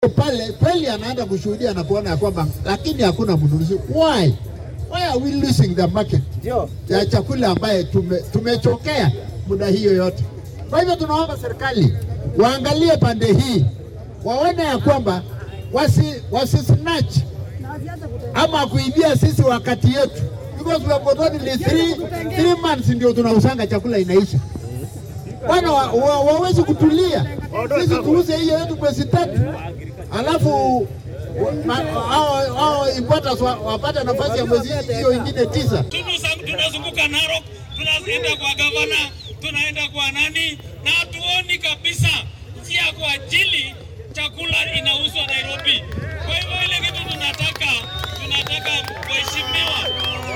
pale kweli anaenda kushuhudia na kuona ya kwamba lakini hakuna mnunuzi. Why? Why are we losing the market ya chakula ambaye tume, tumechokea muda hiyo yote. Kwa hivyo tunaomba serikali waangalie pande hii, waone ya kwamba wasi, wasi snatch ama kuibia sisi wakati yetu, because we have got only three, three months ndio tunausanga chakula inaisha. Bwana wa, wa, wawezi kutulia, sisi tuuze hiyo yetu mwezi tatu, alafu wa- ma- hao hao importers wa- wapate nafasi ya mwezi hiyo ingine tisa. Tunusa- tunazunguka Narok, tunaenda kwa gavana, tunaenda kwa nani, na hatuoni kabisa njia kwa ajili chakula inauzwa Nairobi. Kwa hivyo ile kitu tunataka tunataka waheshimiwa